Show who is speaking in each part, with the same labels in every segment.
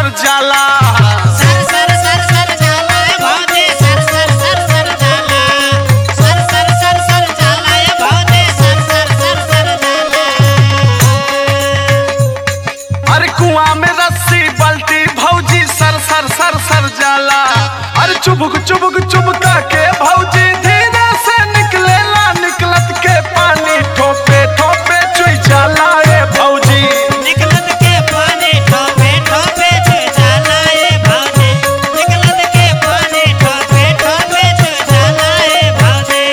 Speaker 1: सर जाला
Speaker 2: सर सर सर सर जाला ए भौजी सर सर सर सर जाला सर सर सर सर जाला ए भौजी सर सर सर सर जाला
Speaker 1: अरे कुआं में रस्सी बल्टी भौजी सर सर सर सर जाला अरे चुबुक चुबुक चुबका के भौजी धीरे से निकलेला निकलत के पानी ठोपे ठोपे चुई जाला ए भौजी
Speaker 2: निकलत के पानी ठोपे ठोपे छुई जाला ए भौजी निकलत के पानी ठोपे ठोपे छुई जाला ए भौजी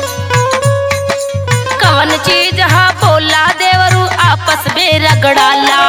Speaker 3: कवन चीज हा बोला देवरू आपस में रगड़ाला